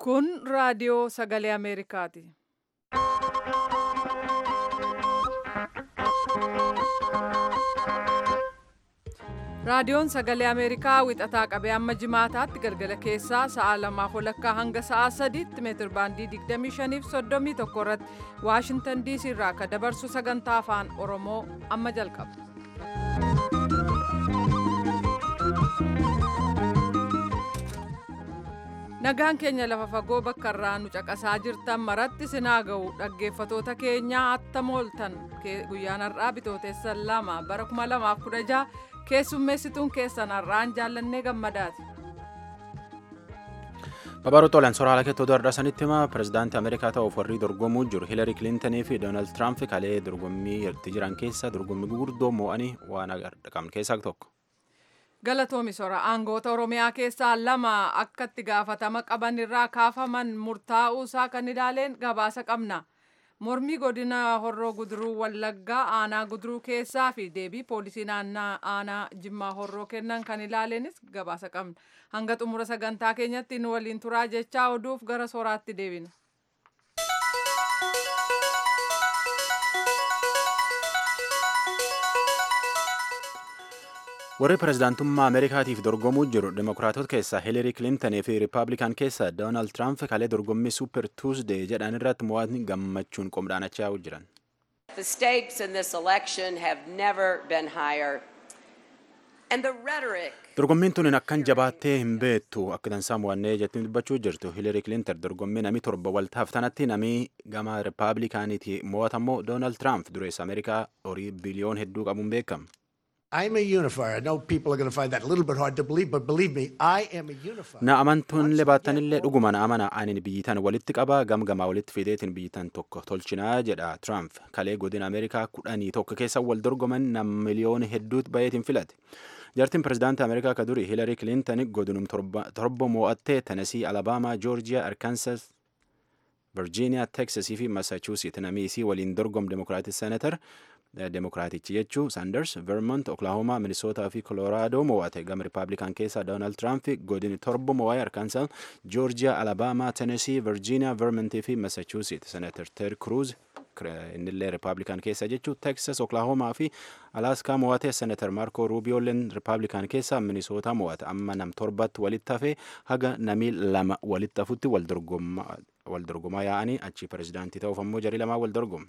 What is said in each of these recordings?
Kun raadiyoo sagalee Ameerikaati. Raadiyoon sagalee Ameerikaa wixataa qabee amma jimaataatti galgala keessaa sa'a lamaaf walakkaa hanga sa'a sadiitti meetir baandii 25 fi 31 irratti Waashintan DC irraa akka dabarsu sagantaa afaan Oromoo amma jalqaba. Nagaan keenya lafa fagoo bakka irraa nu caqasaa jirtan maratti sinaa ga'u dhaggeeffatoota keenyaa attam ooltan guyyaan har'aa bitootessa lama bara 2016 keessummeessituun keessan har'aan jaallannee gammadaati. Babaroo Xoolaan soraa haala keettoo dardhaa sanitti hima pirezidaantii Ameerikaa ta'uuf warri dorgomuu jiru Hiilari Kilintanii fi Doonaald Tiraamp kalee dorgommii itti jiran keessa dorgommii gurguddoo mo'anii waan qabne keessaa tokko. Galatoomi sora aangoota Oromiyaa keessaa lama akka itti gaafatama qaban irraa kaafaman murtaa'uu isaa kan ilaaleen gabaasa qabna. Mormii godina Horroo Guduruu Wallaggaa aanaa Guduruu keessaa fi deebii poolisii naannaa aanaa Jimmaa Horroo kennan kan ilaaleenis gabaasa qabna. Hanga xumura sagantaa keenyatti nu waliin turaa jechaa oduuf gara soraatti deebina. warri pirezidaantummaa ameerikaatiif dorgomuu jiru demokiraatota keessaa hiilari kilintanii fi riippaabilikaan keessaa doonaald tiraamp kalee dorgommii suuper tuusdee jedhan irratti mo'atni gammachuun qomdhaanachaa jiran. The stakes in this election have never been higher. And the rhetoric dorgommiin tun akkan jabaattee hin beektu akka dansaa mo'annee jettiin dubbachuu jirtu hiilari kilintan dorgommii namii torba waltaaf tanatti namii gama riippaabilikaaniiti mo'atammoo doonaald tiraamp dureessa ameerikaa horii biliyoon hedduu qabuun beekama. I'm a unifier. I know people are going to find that a little bit hard to believe, but believe me, I am a unifier. Na amantoonillee baattanillee dhuguma na amana anin biyyitan walitti qaba gamgamaa walitti fideetiin biyyitan tokko tolchinaa jedha Trump kalee godina Ameerikaa kudhanii tokko keessa wal dorgoman nam miliyoona hedduutu bayeetiin filate. Jartiin pirezidaantii Ameerikaa ka duri Hiilari Kilintan godinum torba mo'attee Tenesii, Alabaamaa, Joorjiyaa, Arkansas, Virgiiniyaa, Teksasii fi Massachusetts namii isii waliin dorgom Demokiraatic Senator Demokiraatichi jechuu Sanders, Vermont, Oklahoma, Minnesota fi Colorado mo'ate gama Rippaabilikaan keessaa Donald Trump godini torba mo'ee Arkansas, Georgia, Alabama, Tennessee, Virginia, Vermont fi Massachusetts. Senator Ted Cruz innillee Rippaabilikaan keessa jechuu Texas, Oklahoma fi Alaaskaa mo'ate Senator Marco Rubioolleen Rippaabilikaan keessaa Minnesota mo'ate amma nam torbatti walitti hafee haga namii lama walitti hafutti wal dorgomaa yaa'anii achi pirezidaantii ta'uuf ammoo jarii lamaa wal dorgomu.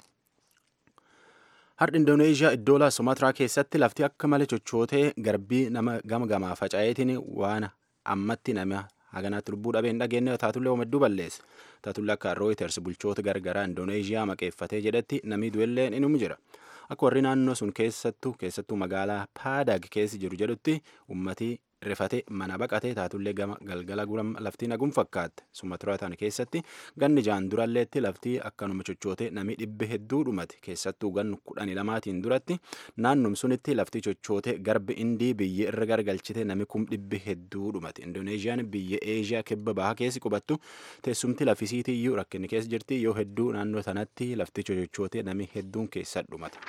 Har'a Indooneeshiyaa iddoo Sumaatiraa keessatti lafti akka malee chochootee garbii nama gama gamaa faca'eetiin waan ammatti nama haganaatti lubbuu dhabee hin dhageenye taatullee hedduu balleesse. Taatullee akka Reuters bulchoota gargaraa Indooneeshiyaa maqeeffatee jedhetti namni du'ellee inum jira. Akka warri naannoo sun keessattuu keessattuu magaalaa Paadag keessa jiru jedhutti uummatii rifatee mana baqatee taatullee gama galgala guram laftii naguun fakkaatte Sumaatiraa tan keessatti ganni jaan duralleetti laftii akkanuma chochootee namni dhibbe hedduu dhumate keessattuu gannu kudhanii lamaatiin duratti naannum sunitti laftii chochootee garbi indii biyya irra gargalchite nami kum dhibbe hedduu dhumate indooneeshiyaan biyya eeshiyaa kibba bahaa keessi qubattu teessumti lafisiitiyyuu rakkinni keessa jirti yoo hedduu naannoo sanatti laftii chochootee nami hedduun keessa dhumate.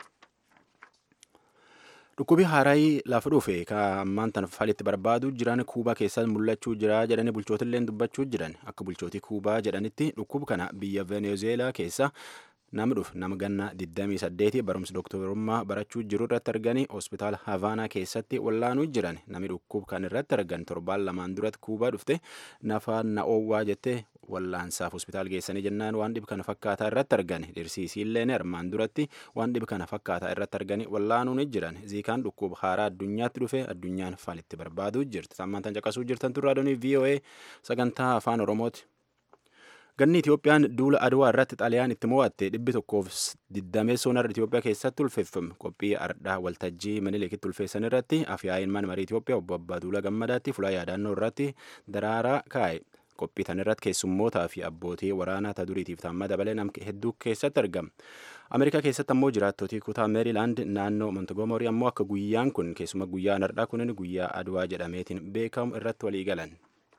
Dhukkubi haaraayii lafa dhufe ka ammaan tan falitti barbaadu jiran kuubaa keessatti mul'achuu jira jedhanii bulchootillee dubbachuu jiran akka bulchootii kuubaa jedhanitti dhukkub kana biyya venezuelaa keessa nama dhufe nama ganna 28 barumsa dooktorummaa barachuu jiru irratti arganii hospitaala havaanaa keessatti wallaanuu jiran namni dhukkub kan irratti argan torbaan lamaan duratti kuubaa dhufte nafa na'oowwaa jettee wallaansaaf hospitaal geessanii jennaan waan dhibi kana fakkaataa irratti argan dhirsiisiilleen armaan duratti waan dhibi kana fakkaataa irratti arganii wallaanuun jiran ziikaan dhukkuba haaraa addunyaatti dhufe addunyaan falitti barbaaduu jirti sammaan tan caqasuu jirtan turraa doonii VOA sagantaa afaan oromooti. Ganni Itoophiyaan duula Adwaa irratti xaliyaan itti mo'atte dhibbi tokkoof diddameessoon har'a Itoophiyaa keessatti ulfeeffame qophii ardhaa waltajjii minileekitti ulfeessan irratti afyaa'iin mana marii Itoophiyaa obbo Abbaaduula Gammadaatti fuula yaadannoo irratti daraaraa kaa'e. Qophii tan irratti keessummootaa fi abbootii waraanaa ta duriitiif taamma dabalee nam hedduu keessatti argama. Ameerikaa keessatti ammoo jiraattotii kutaa Meerilaand naannoo Montegomorii ammoo akka guyyaan kun keessuma guyyaan har'aa kunin guyyaa Adwaa jedhameetiin beekamu irratti walii galan.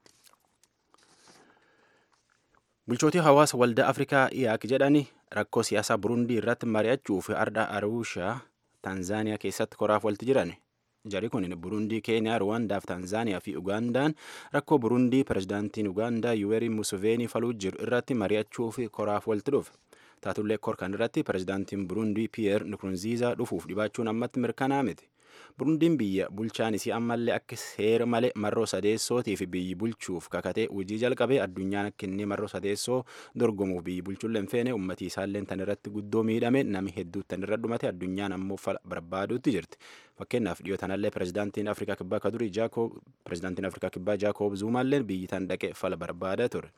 Bulchootii hawaasa waldaa Afrikaa IAC jedhani rakkoo siyaasaa Burundii irratti mari'achuuf ardha Arushaa Taanzaaniyaa keessatti koraaf walti jiran Jari kun Burundii, Keeniyaa, Ruwaandaa fi Taanzaaniyaa fi Ugaandaan rakkoo Burundii pirezidaantiin Ugaandaa Yuwerii Museveenii faluu jiru irratti mari'achuu fi koraaf walitti dhufe. Taatullee kor kan irratti pirezidaantiin Burundii Piyeer Nkurunziizaa dhufuuf dhibaachuun ammatti mirkanaa miti. Burundiin biyya bulchaan isii ammallee akka seera malee marroo sadeessootii fi biyyi bulchuuf kakatee hojii jalqabee addunyaan akka inni marroo sadeessoo dorgomuuf biyyi bulchuullee hin feene uummatii isaallee tan irratti guddoo miidhame nami hedduu tan irra dhumate addunyaan ammoo fala barbaaduutti jirti. Fakkeenyaaf dhiyoo tanallee pirezidaantiin Afrikaa Kibbaa ka durii Jaakoob pirezidaantiin Afrikaa Kibbaa Jaakoob Zuumaallee biyyi tan dhaqee fala barbaada ture.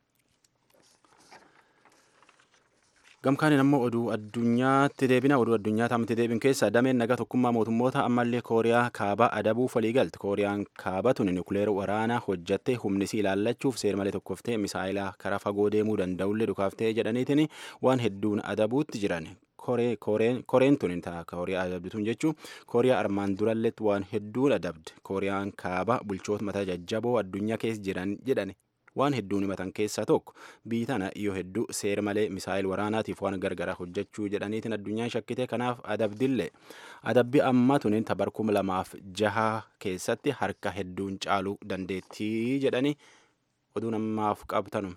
Gamkaaniin ammoo oduu addunyaatti deebina oduu addunyaa taamatti deebin keessa dameen nagaa tokkummaa mootummoota ammallee kooriyaa kaabaa adabuuf walii galti kooriyaan kaabaa tuni nukuleer waraanaa hojjattee humnisii ilaallachuuf seer malee tokkoftee misaayilaa karaa fagoo deemuu danda'ullee dhukaaftee jedhaniitiin waan hedduun adabuutti jiran koreen tuni ta'a kooriyaa adabdituun jechuun kooriyaa armaan duralletti waan hedduun adabde kooriyaan kaabaa bulchoota mataa jajjaboo addunyaa keessa jiran jedhani waan hedduun himatan keessaa tokko biyyi tana yoo hedduu seera malee misaayil waraanaatiif waan gargaraa hojjechuu jedhaniitiin addunyaan shakkite kanaaf adabdillee adabbi ammaa tuniin tabar kuma lamaaf jaha keessatti harka hedduun caaluu dandeettii jedhanii oduu namaaf qabtanu.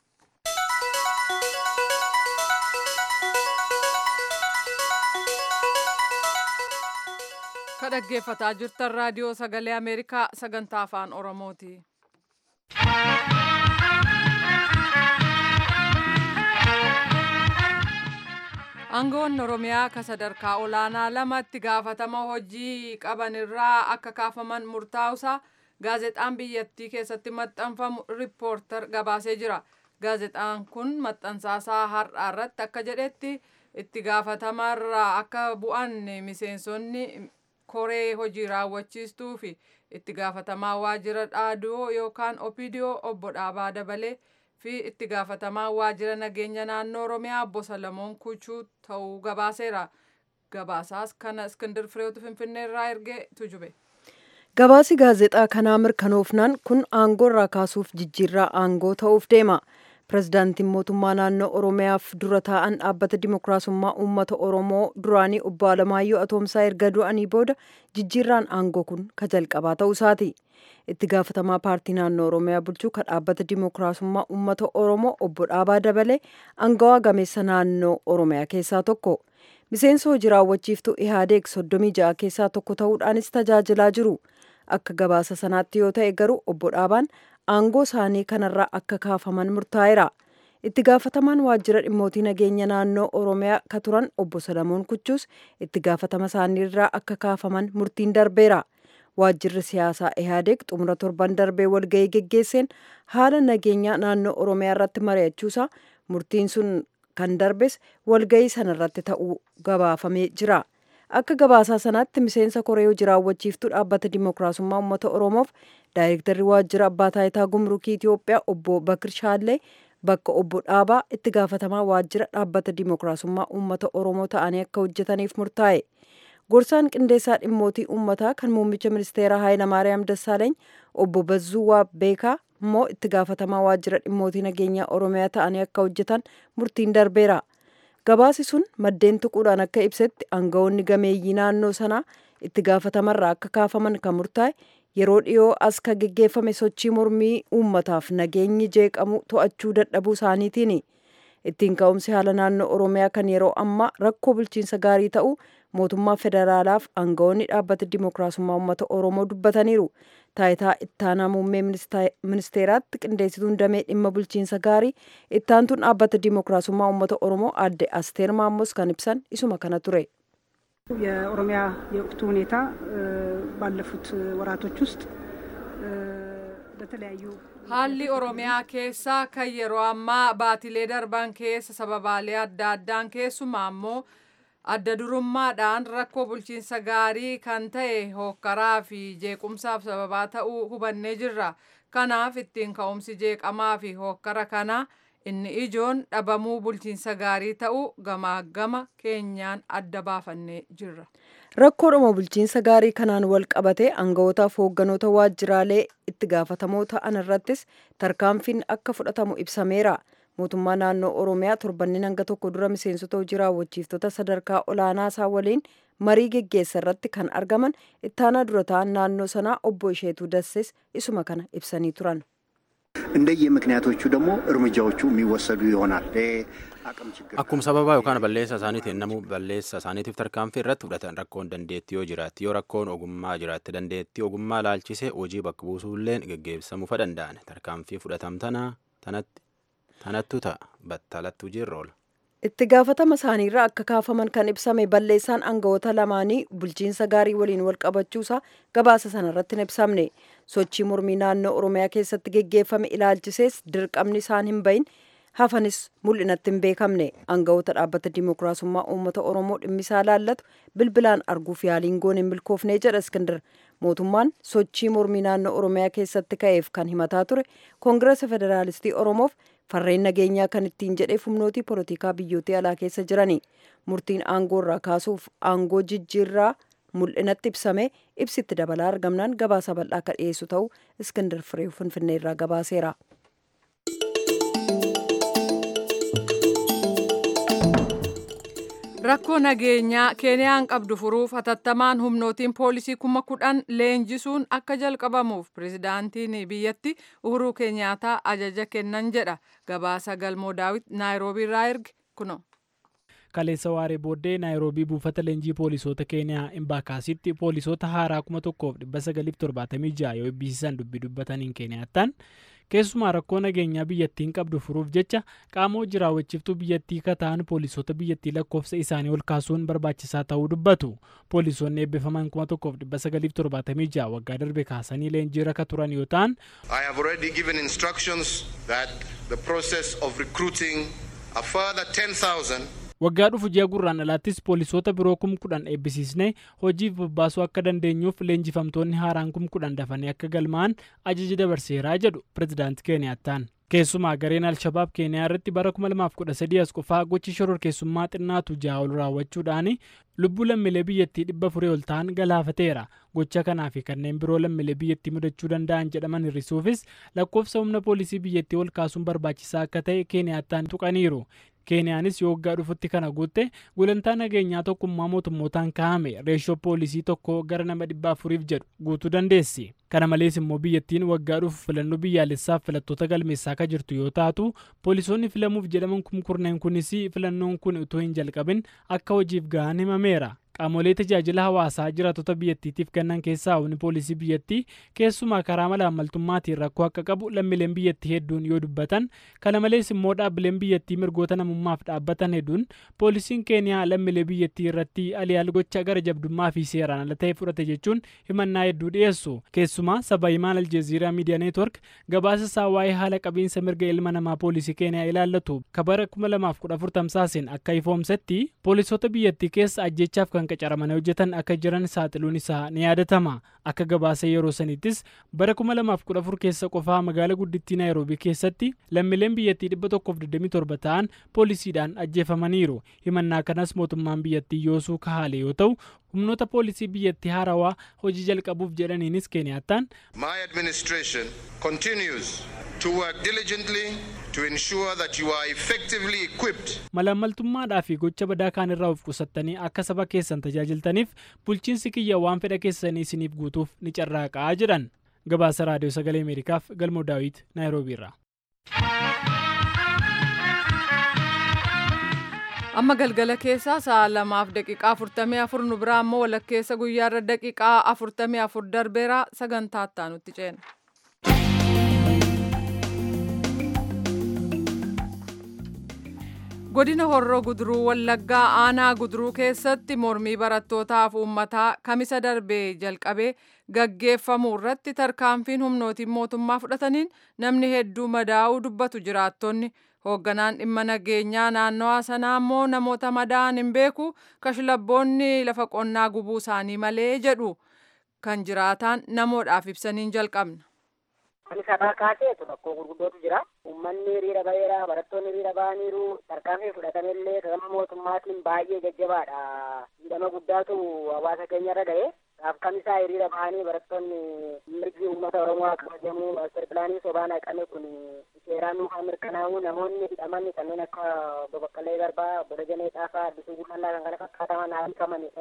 ka dhaggeeffataa jirtan raadiyoo sagalee ameerikaa sagantaa afaan oromooti. aangoon oromiyaa ka sadarkaa olaanaa lamatti gaafatama hojii qaban irraa akka kaafaman murtaa'usa gaazexaan biyyattii keessatti maxxanfamu riippoortar gabaasee jira gaazexaan kun maxxansaasaa har'aa irratti akka jedhetti itti gaafatamarraa akka bu'an miseensonni koree hojii raawwachiistuu fi itti gaafatamaa waajjira dhaadoo yookaan opidiyoo obbo Dhaabaa Dabalee fi itti gaafatamaa waajjira nageenya naannoo Oromiyaa obbo Salamoon Kuchuu ta'uu gabaaseera. Gabaasaas kana Iskindir Fireetu Finfinneerraa ergee tujube. Gabaasi gaazexaa kanaa mirkanoofnaan kun aangoo irraa kaasuuf jijjiirraa aangoo ta'uuf deema. Pirezidaantiin mootummaa naannoo Oromiyaaf dura taa'an dhaabbata Dimookiraasummaa Uummata Oromoo duraanii obbo Alamaayyoo Atoomsaa erga du'anii booda jijjiirraan aangoo kun ka jalqabaa ta'uu isaati. Itti gaafatamaa paartii naannoo Oromiyaa bulchuu ka dhaabbata Dimookiraasummaa Uummata Oromoo obbo Dhaabaa Dabalee aangawaa gameessa naannoo Oromiyaa keessaa tokko. Miseensa hojii raawwachiiftuu Ihaadeeg soddomii ja'a keessaa tokko ta'uudhaanis tajaajilaa jiru. Akka gabaasa sanaatti yoo ta'e garuu obbo Dhaabaan aangoo isaanii kanarraa akka kaafaman murtaa'eera. Itti gaafatamaan waajjira dhimmootii nageenya naannoo Oromiyaa ka turan obbo Salamoon Kuchuus itti gaafatama isaaniirraa akka kaafaman murtiin darbeera. Waajjirri siyaasaa Ihaadeeg xumura torban darbee walgahii geggeesseen haala nageenyaa naannoo Oromiyaa irratti mari'achuusaa murtiin sun kan darbes walgahii sanarratti ta'uu gabaafamee jira. Akka gabaasaa sanaatti miseensa koree hojii raawwachiiftuu dhaabbata Dimookiraasummaa Uummata Oromoof daayirektarri waajjira abbaa taayitaa gumrukii Itoophiyaa obbo Bakir Shaallee bakka obbo Dhaabaa itti gaafatamaa waajjira dhaabbata Dimookiraasummaa Uummata Oromoo ta'anii akka hojjetaniif murtaa'e. Gorsaan qindeessaa dhimmootii uummataa kan muummicha ministeeraa Hayilamaariyaam Dassaaleeny obbo Bazzuu Beekaa immoo itti gaafatamaa waajjira dhimmootii nageenyaa Oromiyaa ta'anii akka hojjetan murtiin darbeera. Gabaasi sun maddeen tuquudhaan akka ibsetti aangawoonni gameeyyii naannoo sanaa itti gaafatamarraa akka kaafaman kan murtaa'e yeroo dhiyoo as ka geggeeffame sochii mormii uummataaf nageenyi jeeqamu to'achuu dadhabuu isaaniitiini. Ittiin ka'umsi haala naannoo Oromiyaa kan yeroo ammaa rakkoo bulchiinsa gaarii ta'uu mootummaa federaalaaf aangawoonni dhaabbata Dimookiraasummaa Uummata Oromoo dubbataniiru. Taayitaa ittaanaa muummee ministeeraatti qindeessituun damee dhimma bulchiinsa gaarii ittaantuun dhaabbata Dimookiraasummaa Uummata Oromoo aadde Asteer Maamos kan ibsan isuma kana ture. የኦሮሚያ የወቅቱ ሁኔታ ባለፉት ወራቶች ውስጥ በተለያዩ haalli oromiyaa keessaa kan yeroo ammaa baatilee darban keessa sababaalee adda addaan keessumaa immoo adda durummaadhaan rakkoo bulchiinsa gaarii kan ta'e hookkaraa fi jeequmsaaf sababaa ta'uu hubannee jirra kanaaf ittiin ka'umsi jeeqamaa fi hookkara kanaa inni ijoon dhabamuu bulchiinsa gaarii ta'uu gamaa gama keenyaan adda baafannee jirra. Rakkoodhuma bulchiinsa gaarii kanaan wal qabatee aanga'ootaaf hoogganoota waajjiraalee itti gaafatamoo ta'an irrattis tarkaanfiin akka fudhatamu ibsameera. Mootummaa naannoo Oromiyaa torbanneen hanga tokko dura miseensota hojii raawwachiiftota sadarkaa olaanaa isaa waliin marii geggeessa irratti kan argaman ittaanaa dura ta'an naannoo sanaa obbo Isheetuu Dassees isuma kana ibsanii turan. እንደየ ምክንያቶቹ ደግሞ እርምጃዎቹ የሚወሰዱ ይሆናል። አቅም ችግር Akkuma sababaa yookaan balleessa isaaniitiin namuu balleessa isaaniitiif tarkaanfii irratti fudhatan rakkoon dandeettii yoo jiraatti yoo rakkoon ogummaa jiraatte dandeettii ogummaa laalchisee hojii bakka buusuulleen geggeessamuu fa danda'an tarkaanfii fudhatamtana tanatti tanattu ta'a battalatti hojiirra oola. itti gaafatama isaaniirraa akka kaafaman kan ibsame balleessaan aangawoota lamaanii bulchiinsa gaarii waliin wal qabachuusaa gabaasa sana irratti hin ibsamne sochii mormii naannoo oromiyaa keessatti geggeeffame ilaalchisees dirqamni isaan hin bahin hafanis mul'inatti hin beekamne aangawoota dhaabbata dimookiraasummaa uummata oromoo dhimmisaa laallatu bilbilaan arguuf yaaliin goon hin milkoofne jedha iskindir mootummaan sochii mormii naannoo oromiyaa keessatti ka'eef kan himataa ture koongirasa federaalistii oromoof farreen nageenyaa kan ittiin jedheef humnootii polotikaa biyyootii alaa keessa jirani murtiin aangoo irraa kaasuuf aangoo jijjiirraa mul'inatti ibsame ibsitti dabalaa argamnaan gabaasa bal'aa akka dhiyeessu ta'uu iskindir firee finfinnee irraa gabaaseera. Rakkoo nageenyaa Keeniyaan qabdu furuuf hatattamaan humnootiin poolisii kuma kudhan leenjisuun akka jalqabamuuf pirezidaantiin biyyatti Uhuruu Keeniyaataa ajaja kennan jedha. Gabaasa galmoo daawit Naayiroobii irraa erge kuno. kaleessa waaree booddee naayiroobii buufata leenjii poolisoota keeniyaa imbaakaasitti poolisoota haaraa kuma tokkoof dhibba sagaliif torbaatamii ja'a yoo eebbisiisan dubbii dubbataniin keeniyaattaan keessumaa rakkoo nageenyaa biyyattiin qabdu furuuf jecha qaama hojii raawwachiiftuu biyyattii kataan poolisoota biyyattii lakkoofsa isaanii ol kaasuun barbaachisaa ta'uu dubbatu poolisoonni eebbifaman kuma tokkoof dhibba sagaliif torbaatamii ja'a waggaa darbe kaasanii leenjii raka turan yoo ta'an I have already given instructions that the process of recruiting a further 10,000 waggaa dhufu ji'a gurraan alaattis poolisoota biroo kum kudhan eebbisiisnee hojiif bobbaasuu akka dandeenyuuf leenjifamtoonni haaraan kum kudhan dafanii akka galmaa'an ajaja dabarseeraa jedhu pirezidaanti keeniyaattaan keessumaa gareen alshabaab keeniyaa irratti bara 2013 as qofaa gochi shororkeessummaa xinnaatu ja'a ol raawwachuudhaan lubbuu lammiilee biyyattii dhibba afurii ol ta'an galaafateera gocha kanaa fi kanneen biroo lammiilee biyyattii mudachuu danda'an jedhaman hir'isuufis lakkoofsa humna poolisii biyyattii ol kaasuun barbaachisaa akka ta'e keeniyaattaan tuqaniiru keeniyaanis yoo waggaa dhufutti kana guutte gulantaa nageenyaa tokkummaa mootummootaan kaa'ame reeshoo poolisii tokko gara nama dhibba afuriif jedhu guutuu dandeessi kana malees immoo biyyattiin waggaa dhufu filannoo biyyaalessaaf filattoota galmeessaa akka jirtu yoo taatu poolisoonni filamuuf jedhaman kumkurneen kunis filannoon kun utuu hin jalqabin akka hojiif gahan himameera qaamolee tajaajila hawaasaa jiraatota biyyattiitiif kennan keessaa humni poolisii biyyattii keessumaa karaa malaammaltummaatiin rakkoo akka qabu lammiileen biyyattii hedduun yoo dubbatan kana malees immoo dhaabbileen biyyattii mirgoota namummaaf dhaabbatan hedduun poolisiin keeniyaa lammiilee biyyattii irratti aliyaal gocha gara jabdummaa fi seeraan ala ta'e fudhate jechuun himannaa hedduu dhiyeessu keessumaa saba himaan aljeeziiraa miidiyaa neetwork gabaasa isaa waa'ee haala qabiinsa mirga ilma namaa poolisii keeniyaa ilaallatu kabara 2014 tamsaaseen akka ifoomsetti poolisoota biyyattii keessa ajjechaaf kan qacaramanii hojjetan akka jiran saaxiluun isaa ni yaadatama akka gabaasa yeroo sanittis bara 2014 keessa qofaa magaala guddittii naayiroobii keessatti lammiileen biyyattii 127 ta'an poolisiidhaan ajjeefamaniiru himannaa kanas mootummaan biyyattii yoosuu kahaale yoo ta'u humnoota poolisii biyyattii haarawaa hojii jalqabuuf jedhaniinis keeniyaattaan My administration continues to work diligently to ensure that you are effectively equipped malaammaltummaadhaa fi gocha badaa kaan irraa of qusattanii akka saba keessan tajaajiltaniif bulchiinsi kiyya waan fedha keessanii isiniif guutuuf ni carraaqaa jedhan gabaasa raadiyoo sagalee ameerikaaf galmoo daawit naayiroobii irraa. amma galgala keessaa sa'a lamaaf daqiiqaa afurtamii afur nu biraa ammoo walakkeessa guyyaarra daqiiqaa afurtamii afur darbeera sagantaa ittaanutti ceena. godina horroo guduruu wallaggaa aanaa guduruu keessatti mormii barattootaaf uummataa kamisa darbee jalqabee gaggeeffamuu irratti tarkaanfiin humnootiin mootummaa fudhataniin namni hedduu madaa'uu dubbatu jiraattonni hoogganaan dhimma nageenyaa naannawaa sanaa immoo namoota madaa'an hin beeku kashlabboonni lafa qonnaa gubuu isaanii malee jedhu kan jiraataan namoodhaaf ibsaniin jalqabna. Kan sabaa kaaseetu rakkoo gurguddootu jira. Uummanni hiriira baheera, barattoonni hiriira bahaniiru, tarkaanfii fudhatamellee gama mootummaatiin baay'ee jajjabaadha. Miidhama guddaatu hawaasa keenyarra ga'e. Gaaf kamisaa hiriira bahanii barattoonni mirgi uummata Oromoo akka kabajamu maaster pilaanii sobaan haqame kun seeraan nuufaa mirkanaa'u namoonni hidhaman kanneen akka Obbo Baqqalee Garbaa, Obbo Dajanee Xaafaa, Addisuu Bullallaa kan kana fakkaataman haa hiikaman jedhanii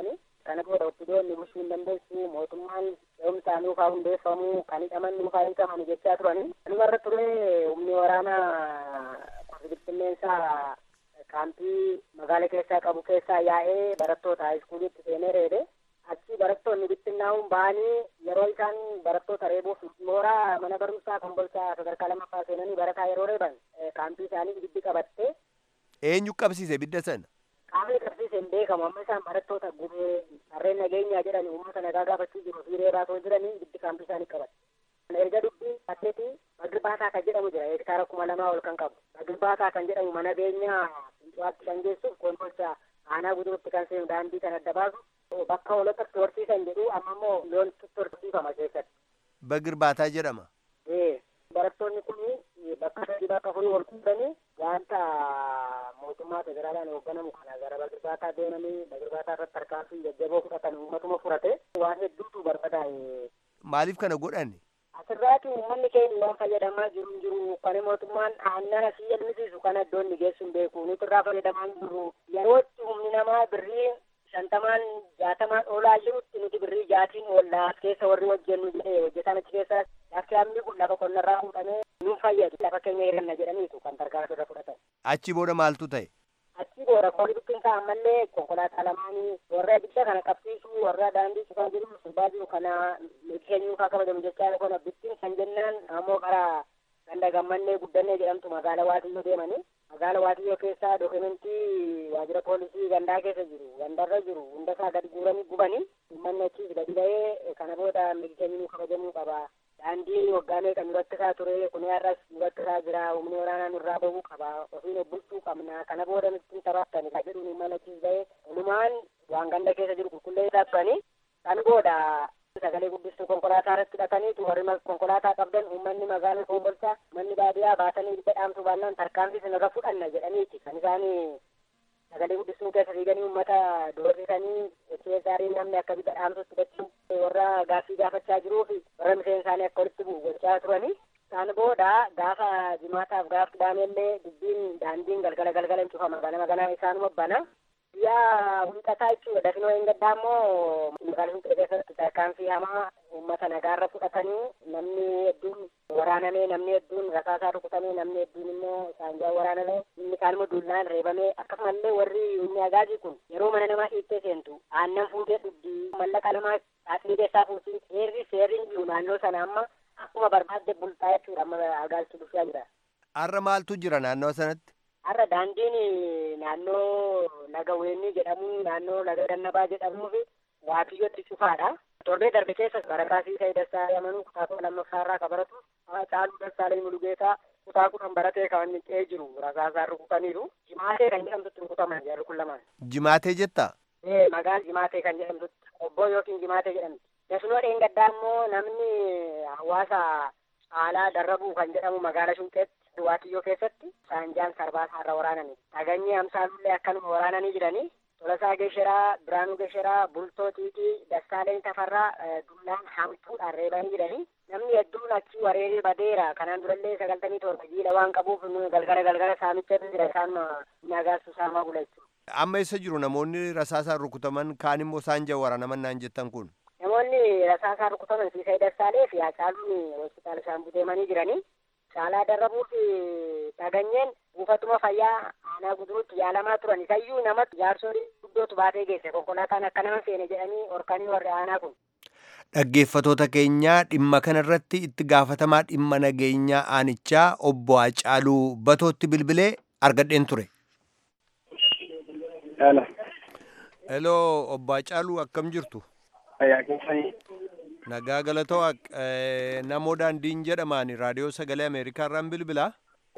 kana booda oppidoonni bulchuu hin dandeessu mootummaan ce'umsaan nuufaa hundeeffamu kan hidhaman nuufaa hiikaman jechaa turani kanumarra ture humni waraanaa bittinneensaa kaampii magaala keessaa qabu keessaa yaa'ee barattoota haayiskuuliitti seenee reebe achi barattoonni bittinnaa'uun ba'anii yeroo isaan barattoota reebuuf mooraa mana barumsaa kombolchaa sadarkaa lammaffaa seenanii barataa yeroo reeban kaampii isaanii ibiddi qabatte eenyu qabsiise ibidda sana qaamni qabsiise hin beekamu amma isaan barattoota gubee harreen nageenyaa jedhani uummata nagaa gaafachuu jiru fi reebaa too jiranii ibiddi kaampii isaanii qabatte erga dubbii atleetii Bagirbaata kan jedhamu jira hektaara kuma lamaa ol kan qabu Bagirbaata kan jedhamu mana beenyaa fincuwaatti kan geessuuf kombolcha aanaa gudurutti kan seenu daandii kan adda baasu bakka hoolotatti horsiisan jedhu amma immoo loontu horsiifama keessatti. Bagirbaataa jedhama. Barattoonni kun bakka sadii bakka afurii wal fuudhanii wanta mootummaa federaalaan hoogganamu kana gara Bagirbaataa deemanii Bagirbaataa irratti tarkaanfii jajjaboo fudhatan uummatuma furate waan hedduutu barbadaa'e. Maaliif kana godhanne? Asirraati uummanni keenya waan fayyadamaa jiru jiru kan mootummaan aannan asii elmisiisu kana iddoo inni geessu hin beeku nuti irraa fayyadamaa jiru yerootti humni namaa birrii shantamaan jaatamaan oolaa jirutti nuti birrii jaatiin oollaa keessa warri hojjennu jedhee hojjetan achi keessa lafti hammi kun lafa qonnarraa fuudhamee nu fayyadu lafa keenya hiranna jedhaniitu kan tarkaanfii irra fudhatan. Achi booda maaltu ta'e? Achi booda kooli bittinsaa ammallee konkolaataa lamaanii warra ibidda kana qabsiisu warra daandii cufaa jiru sirbaa jiru kana keenyuu kaa kabajamu jechaa kana bittin kan jennaan ammoo karaa ganda gammannee guddannee jedhamtu magaala waatiyyoo deemanii magaala waatiyyoo keessaa dookumentii waajjira poolisii gandaa keessa jiru gandarra jiru hunda isaa gadi guuranii gubanii uummanni achiis gadi ba'ee kana booda keenyuu kabajamuu qaba daandii waggaa meeqa nu rakkisaa ture kun har'as nu rakkisaa jira humni waraanaa nurraa bahuu qaba ofiin bulchuu qabna kana booda nutti taphattani ka jedhuun uummanni achiis ba'ee walumaan waan ganda keessa jiru qulqulleessaa turanii kan booda sagalee guddistuu konkolaataa irratti hidhataniitu warri konkolaataa qabdan uummanni magaalaa kombolchaa manni baadiyyaa baatanii ibidda dhaamsuu baannaan tarkaanfii sinirra fudhanna jedhaniiti kan isaanii sagalee guddistuu keessa fiiganii uummata doorsisanii keessaarii namni akka ibidda dhaamsutti hidhachuun warra gaaffii gaafachaa jiruu fi warra miseen isaanii akka walitti bu'u gochaa turanii isaan booda gaafa jimaataaf gaaf qidaameellee dubbiin daandiin galgala galgala hin cufama gana maganaa isaanuma bana yaa wiixataa jechuudha dafinoo hin gaddaa immoo magaalaa Finfinnee keessatti tarkaanfii hamaa uummata nagaarra fudhatanii namni hedduun waraanamee namni hedduun rasaasaa rukutamee namni hedduun immoo saanjaa waraanamee inni kaan immoo duullaan reebamee akkasumallee warri humni agaazii kun yeroo mana namaa dhiittee seentu aannan fuutee dhugdii mallaqa namaa xaaxii keessaa fuutii seerri seerri hin jiru naannoo sana amma akkuma barbaadde bultaa jechuudha amma agaazitu dhufaa jira. Har'a maaltu jira naannoo sanatti? Har'a daandiin naannoo laga weenii jedhamu naannoo laga dannabaa jedhamuu fi waatiyyootti cufaadha. Torbee darbe keessa barataa Siisee Dassaalii amanuu kutaa kudha lammaffaarraa ka baratu Caaluu Dassaalii Mulugeetaa kutaa kudhan baratee kan ta'ee jiru rasaasaan rukutaniiru. Jimaatee kan jedhamtutti rukutaman jarri kun lamaan. Jimaatee jettaa? Ee magaala Jimaatee kan jedhamtutti obboo yookiin Jimaatee jedhamti. Dafinoo dheengaddaa immoo namni hawaasa caalaa darrabuu kan jedhamu magaala Shunqeetti Waatiyyoo keessatti saanjaan sarbaasaa irra waraananii dhaganyii amsaalullee akkanuma waraananii jiranii Tolasaa Gesheraa, Biraanuu Gesheraa, Bultoo Tiitii, Dassaaleen Tafarraa dullaan hamtuudhaan reebanii jiranii namni hedduun achi wareeree badeera kanaan durallee sagaltamii torba jiila waan qabuuf galgala galgala saamicha jira isaan nagaassu saamaa bula jechuudha. Amma eessa jiru namoonni rasaasaan rukutaman kaan immoo saanjaa waraanaman naan jettan kun? Namoonni rasaasaan rukutaman Siisee Dassaalee fi Hacaaluun hospitaala Shaambuu deemanii jiranii caalaa darrabuu fi dhaganyeen buufatuma fayyaa aanaa guduruutti yaalamaa turan isayyuu namatti jaarsolii guddootu baatee geesse konkolaataan akka nama seene jedhanii horkanii warri aanaa kun. Dhaggeeffatoota keenyaa dhimma kanarratti itti gaafatamaa dhimma nageenyaa aanichaa obbo Hacaaluu Batootti bilbilee argadheen ture. Heloo obbo Hacaaluu akkam jirtu? Nagaa galatoo namoo daandiin jedhamaan raadiyoo sagalee Ameerikaa irraan bilbilaa.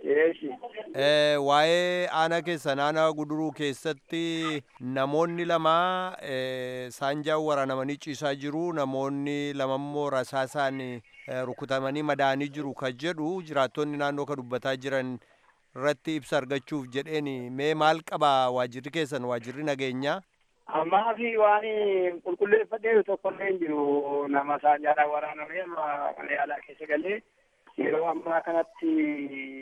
Waa'ee aanaa keessa naannoo guduruu keessatti namoonni lama saanjaan waraanamanii ciisaa jiru namoonni lama immoo rasaasaan rukutamanii madaanii jiru kan jedhu jiraattonni naannoo kan dubbataa jiran irratti ibsa argachuuf jedheen mee maal qaba waajirri keessan waajirri nageenyaa. ammaa fi waan qulqulleeffadhee tokkollee hin jiru nama saanjaadhaan waraanamee mana yaalaa keessa galee yeroo ammaa kanatti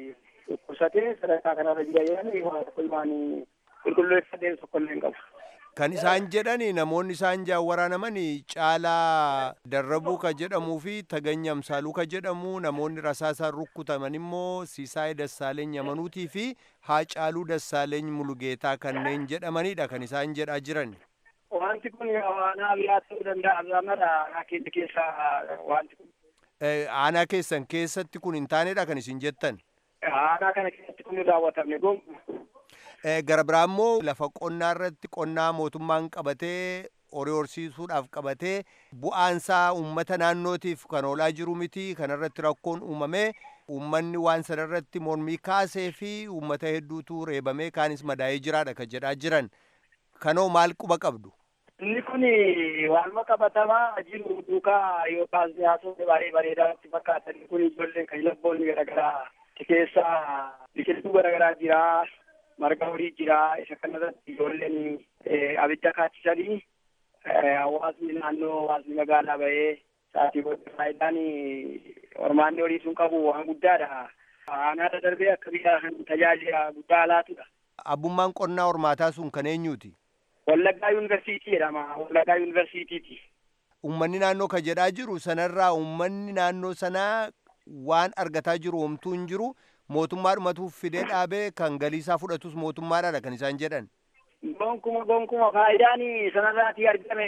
dhukkubsatee sadarkaa kanarra jira jedhanii waan tokko waan qulqulleeffadhee tokkollee hin qabu. Kan isaan jedhani namoonni isaan jaan waraanaman caalaa darrabuu ka jedhamuu fi taganya amsaaluu ka jedhamu namoonni rasaasaan rukutaman immoo siisaayee dassaaleeny amanuutii fi haacaaluu dassaaleeny mulugeetaa kanneen jedhamanidha kan isaan jedhaa jiran. Wanti kun aanaa biraa ta'uu danda'a irraa aanaa keenya keessa wanti kun. Aanaa keessan keessatti kun hin taanedha kan isin jettan. Aanaa kana keessatti kun hin raawwatamne gonkumaa. Gara biraa immoo lafa qonnaa irratti qonnaa mootummaan qabatee horii horsiisuudhaaf qabatee bu'aansaa uummata naannootiif kan oolaa jiru miti kanarratti rakkoon uumamee uummanni waan sanarratti mormii kaasee fi uummata hedduutu reebamee kaanis madaa'ee jiraadha kan jedhaa jiran kanoo maal quba qabdu. Inni kun waanuma qabatamaa jiru duukaa yookaan siyaasonni baay'ee bareedaatti fakkaatan kun ijoolleen kan labboonni garaagaraa keessaa biqiltuu garaagaraa jira. marga horii jira isa kanarratti ijoolleen abidda kaachisanii hawaasni naannoo hawaasni magaalaa bahee sa'aatii booda faayidaan hormaanni horii sun qabu waan guddaadha. Aanaadha darbee akka biyya kan tajaajila guddaa laatudha. Abbummaan qonnaa hormaataa sun kan eenyuuti? Wallaggaa yuunivarsiitii jedhama. Wallaggaa yuunivarsiitiiti. Uummanni naannoo kan jedhaa jiru sanarraa uummanni naannoo sanaa waan argataa jiru homtuu hin jiru. mootummaadhumatu fidee dhaabee kan galiisaa fudhatus mootummaadhaadha kan isaan jedhan. Gonkuma gonkuma faayidaan sanarraatii argame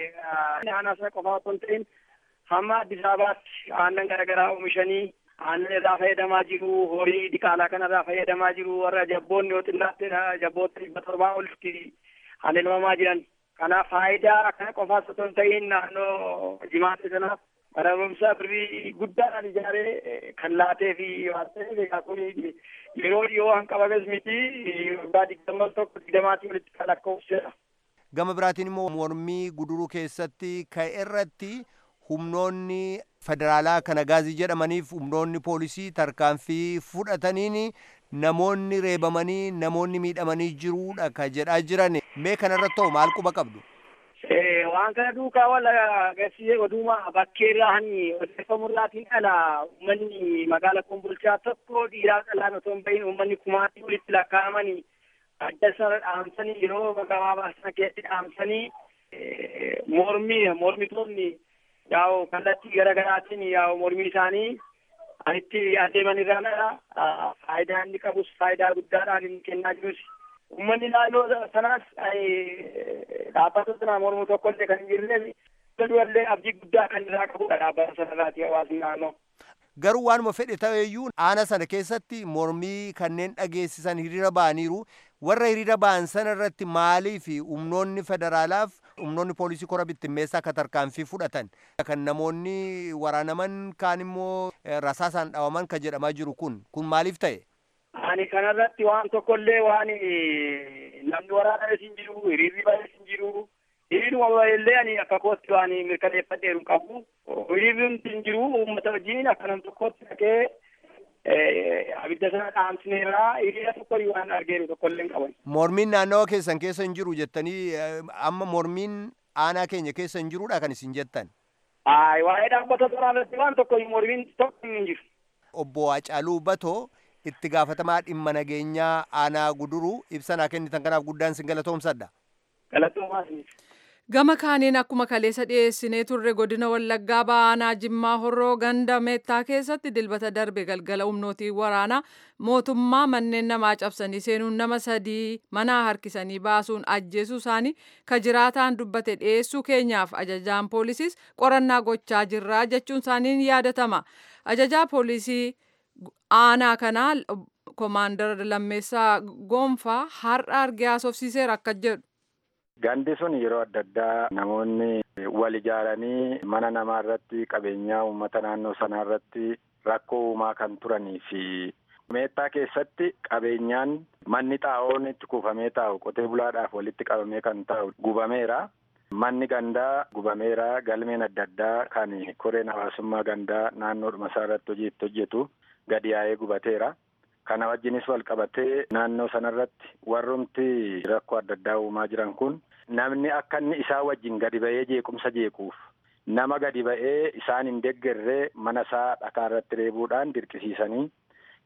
aanaa sana qofaa otoo hin ta'in hamma Addis Ababaatti aannan garaagaraa oomishanii aannan irraa fayyadamaa jiru horii diqaalaa kanarraa fayyadamaa jiru warra jabboonni yoo xinnaatti jabboota dhibba torbaa olitti haleelmamaa jiran. Kanaaf faayidaa kana qofaas otoo hin ta'in naannoo jimaatti sanaaf barumsa birrii guddaadhaan ijaaree kan laatee fi waan ta'eef egaa kun yeroo dhiyoo hanqabames miti waggaa digdama tokko digdamaatii walitti kan lakkoofsedha. Gama biraatiin immoo mormii guduruu keessatti ka'e irratti humnoonni federaalaa kana gaazii jedhamaniif humnoonni poolisii tarkaanfii fudhataniin namoonni reebamanii namoonni miidhamanii jiruudha ka jedhaa jiran mee kanarratti ta'u maal quba qabdu? waan kana duukaa wal agarsiisee oduma bakkeerraa hani odeeffamurraatiin ala uummanni magaala kombolchaa tokko dhiiraa qalaan otoo hin bahin uummanni kumaatii walitti lakkaa'amanii adda sana dhaamsanii yeroo gabaabaa sana keessatti dhaamsanii mormii mormitoonni yaa'u kallattii garaagaraatiin yaa'u mormii isaanii anitti adeeman irraan ala faayidaa inni qabus faayidaa guddaadhaan inni kennaa jirus uummanni naannoo sanaas dhaabbata sana mormu tokko illee kan hin jirreef du'allee abdii guddaa kan irraa qabudha dhaabbata sanarraati hawaasni naannoo. Garuu waanuma fedhe ta'eyyuu aana sana keessatti mormii kanneen dhageessisan hiriira ba'aniiru warra hiriira ba'an sana irratti maalii fi humnoonni federaalaaf humnoonni poolisii kora bittimmeessaa akka tarkaanfii fudhatan kan namoonni waraanaman kaan immoo rasaasaan dhawaman kan jedhamaa jiru kun kun maaliif ta'e? Ani kanarratti waan tokkollee waan namni waraaname hin jiru, hiriirri bahe hin jiru. Hiriiruma bahellee ani akka kootti waan mirkaneeffadheeru qabu. Hiriirri hin jiru uummata wajjin akka nam tokkotti dhaqee abidda sana dhaamsineerraa hiriira tokko waan argeeru tokkollee hin qaban. Mormiin naannawa keessan keessa hin jiru jettanii amma mormiin aanaa keenya keessa hin jirudha kan isin jettan. Waa'ee dhaabbata toraanatti waan tokko mormiin tokko hin jiru. Obbo Hacaaluu Batoo itti gaafatamaa dhimma nageenyaa aanaa guduruu ibsanaa kennitan kanaaf guddaan sin galatoomsadha. Galatoomaa Gama kaaniin akkuma kaleessa dhiyeessinee turre godina Wallaggaa Baanaa Jimmaa Horroo ganda Meettaa keessatti dilbata darbe galgala humnootii waraanaa mootummaa manneen namaa cabsanii seenuun nama sadii manaa harkisanii baasuun ajjeesuu isaanii ka jiraataan dubbate dhiyeessuu keenyaaf ajajaan poolisiis qorannaa gochaa jirraa jechuun isaaniin yaadatama. Ajajaa poolisii aanaa kanaa koomaandar Lammeessaa Goonfaa har'a argee haasofsiiseera akka jedhu. Gandi sun yeroo adda addaa namoonni wal ijaaranii mana namaa irratti qabeenyaa uummata naannoo sanaa irratti rakkoo uumaa kan turanii fi meettaa keessatti qabeenyaan manni xaa'oon itti kuufamee taa'u qotee bulaadhaaf walitti qabamee kan taa'u gubameera. Manni gandaa gubameera galmeen adda addaa kan koreen hawaasummaa gandaa naannoodhuma isaa irratti hojii itti hojjetu gadi yaa'ee gubateera. Kana wajjinis wal qabatee naannoo sanarratti warrumti rakkoo adda addaa uumaa jiran kun namni akka inni isaa wajjin gadi ba'ee jeequmsa jeequuf nama gadi ba'ee isaan hin deeggarree mana isaa dhakaa irratti reebuudhaan dirqisiisanii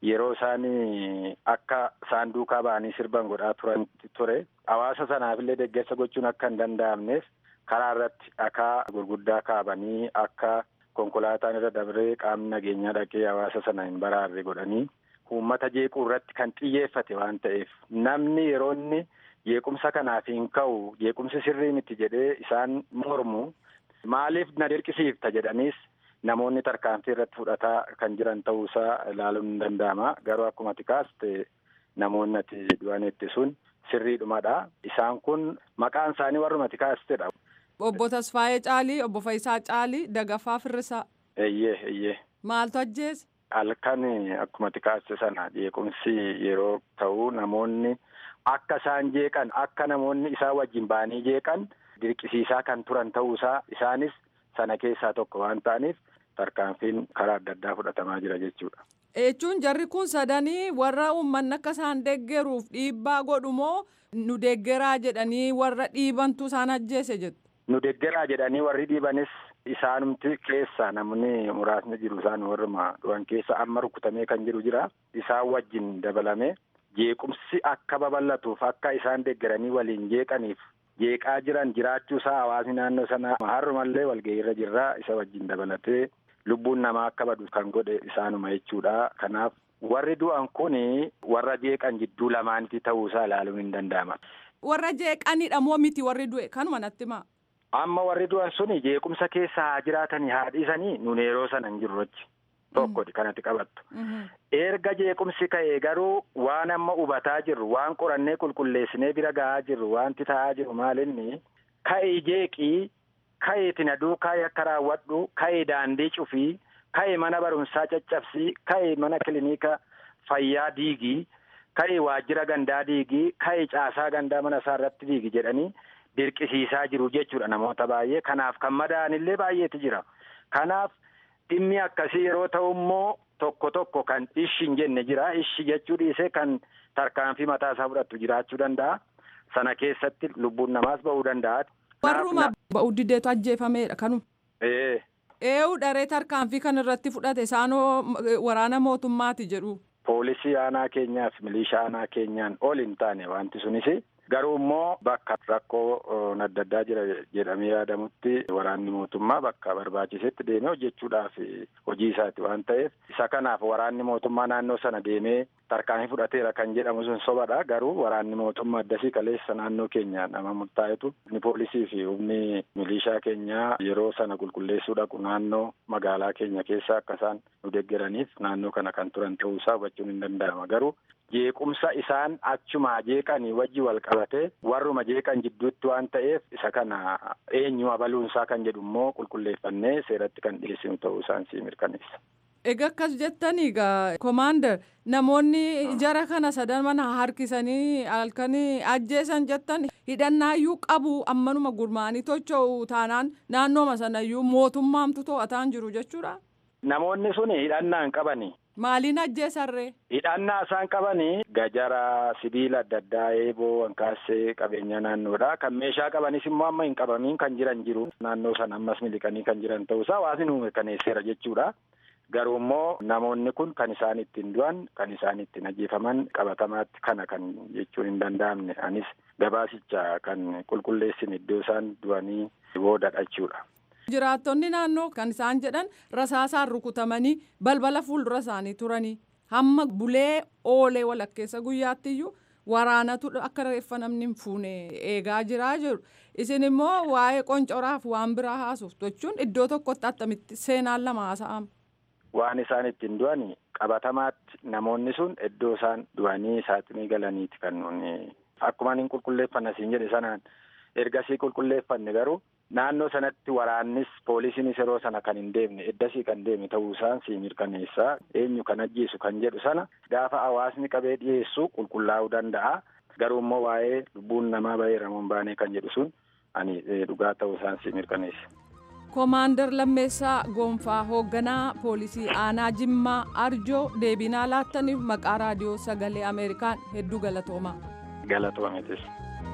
yeroo isaan akka isaan duukaa ba'anii sirban godhaa turan ture hawaasa sanaafillee deeggarsa gochuun akka hin danda'amneef karaa irratti dhakaa gurguddaa kaabanii akka konkolaataan irra dabree qaamni nageenyaa dhaqee hawaasa sana hin baraarre godhanii uummata jeequu irratti kan xiyyeeffate waan ta'eef namni yeroo inni jeequmsa kanaaf hin ka'u jeequmsi sirrii miti jedhee isaan mormu maaliif na dirqisiifta jedhaniis namoonni tarkaanfii irratti fudhataa kan jiran ta'uusaa ilaaluun hin danda'ama garuu akkuma ati kaaste namoonni ati du'anitti sun sirriidhumadha isaan kun maqaan isaanii warruma ati kaastedha. Obbo Tasfaayee Caalii, Obbo Fayisaa Caalii, Dagafaa Firrisaa. Eeyyee eeyyee. Maaltu ajjeese? Halkan akkuma ati kaaste sana jeequmsi yeroo ta'u namoonni akka isaan jeeqan akka namoonni isaan wajjin ba'anii jeeqan dirqisiisaa kan turan ta'uusaa isaanis sana keessaa tokko waan ta'aniif tarkaanfiin karaa adda addaa fudhatamaa jira jechuudha. Jechuun jarri kun sadanii warra uummanni akka isaan deeggaruuf dhiibbaa godhu moo nu deeggaraa jedhanii warra dhiibantu isaan ajjeese jettu? Nu deeggaraa jedhanii warri dhiibanis isaanumti keessa namni muraasni jiru isaan warruma dhuwan keessa amma rukutamee kan jiru jira isaan wajjin dabalame jeequmsi akka babal'atuuf akka isaan deeggaranii waliin jeeqaniif jeeqaa jiran jiraachuu isaa hawaasni naannoo sanaa har'umallee walgahiirra jirraa isa wajjin dabalatee lubbuun namaa akka badu kan godhe isaanuma jechuudha kanaaf warri du'an kun warra jeeqan jidduu lamaanitti ta'uusaa ilaaluun hin danda'ama. Warra jeeqanidha moo miti warri du'e kanuma natti himaa. Amma warri du'an suni jeequmsa keessa haa jiraatanii haa dhiisanii nun yeroo sana hin jirru achi. Tokkodha kanatti qabattu. Erga jeequmsi ka'ee garuu waan amma hubataa jirru waan qorannee qulqulleessinee bira gahaa jirru wanti ta'aa jiru maalinni ka'ee jeeqii ka'ee tinaduu ka'ee akka raawwadhu ka'ee daandii cufii ka'ee mana barumsaa caccabsii ka'ee mana kilinika fayyaa diigii ka'ee waajjira gandaa diigii ka'ee caasaa gandaa mana isaa irratti diigi jedhanii dirqisiisaa jiru jechuudha namoota baay'ee kanaaf kan madaa'anillee baay'eetu jira kanaaf dhimmi akkasii yeroo ta'u immoo tokko tokko kan ishi hin jenne jira ishi jechuu dhiisee kan tarkaanfii mataa isaa fudhattu jiraachuu danda'a sana keessatti lubbuun namaas ba'uu danda'a. Warruma ba'uu dideetu ajjeefameedha kanuma. Ee. Eewu daree tarkaanfii kan irratti fudhate isaanoo waraana mootummaati jedhu. Poolisii aanaa keenyaa fi milishaa aanaa keenyaan ol hin taane wanti sunis garuu immoo bakka rakkoo adda addaa jira jedhamee yaadamutti waraanni mootummaa bakka barbaachisetti deemee hojjechuudhaaf hojii isaati waan ta'eef isa kanaaf waraanni mootummaa naannoo sana deemee tarkaanfii fudhateera kan jedhamu sun sobadha garuu waraanni mootummaa addasii kaleessa naannoo keenya nama murtaa'etu humni poolisii fi humni milishaa keenyaa yeroo sana qulqulleessuu dhaqu naannoo magaalaa keenya keessa akka isaan nu deeggaraniif naannoo kana kan turan ta'uusaa hubachuun hin danda'ama garuu jeequmsa isaan achumaa jeeqanii wajji wal qabate warruma jeeqan jidduutti waan ta'eef isa kana eenyu abaluunsaa kan jedhu immoo qulqulleeffannee seeratti kan dhiyeessinu ta'uu isaan sii mirkaneessa. Egaa akkas jettanii egaa komaander namoonni jara kana sadan mana harkisanii halkanii ajjeesan jettan hidhannaayyuu qabu ammanuma gurmaanii tocho'u taanaan naannooma sanayyuu mootummaamtu to'ataan jiru jechuudha. Namoonni sun hidhannaa hin qabani. Maaliin ajjeesarree? Hidhannaa isaan qabanii gajara sibiila adda addaa eeboo wankaassee qabeenya naannoodha. Kan meeshaa qabanis immoo amma hin qabamiin kan jiran jiru. Naannoo sana ammas miliqanii kan jiran ta'uusaa hawaasni nu mirkaneesseera jechuudha. Garuu immoo namoonni kun kan isaan ittiin du'an kan isaan ittiin ajjeefaman qabatamaatti kana kan jechuun hin danda'amne anis gabaasicha kan qulqulleessin iddoo isaan du'anii boodadha jechuudha. Jiraattonni naannoo kan isaan jedhan rasaasaan rukutamanii balbala fuuldura isaanii turanii hamma bulee oolee walakkeessa guyyaattiyyuu waraanatu akka reeffa namni hin fuune eegaa jiraa jiru. Isin immoo waa'ee qoncoraaf waan biraa haasuuf jechuun iddoo tokkotti attamitti seenaan lama haasa'ama. Waan isaan ittiin du'an qabatamaatti namoonni sun iddoo isaan du'anii saaxinii galaniiti kan nuuni akkuma hin qulqulleeffanne siin jedhe sanaan ergasii qulqulleeffanne garuu naannoo sanatti waraannis poolisiinis yeroo sana kan hin deemne eddasii kan deeme ta'uu isaan sii mirkaneessaa eenyu kan ajjeesu kan jedhu sana gaafa hawaasni qabee dhiyeessu qulqullaa'uu danda'a garuu immoo waa'ee lubbuun namaa baheera moo hin baane kan jedhu sun ani dhugaa ta'uu isaan sii mirkaneessa. Koomaandar Lammeessaa Goonfaa hoogganaa poolisii aanaa Jimmaa Arjoo deebinaa laattaniif maqaa raadiyoo sagalee Ameerikaan hedduu galatoomaa. Galatoometis.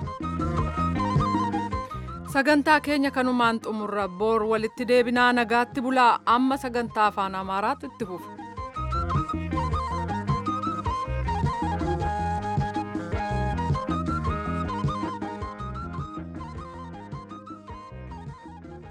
Sagantaa keenya kanumaan xumurra boor walitti deebinaa nagaatti bulaa amma sagantaa afaan Amaaraatti itti fufu.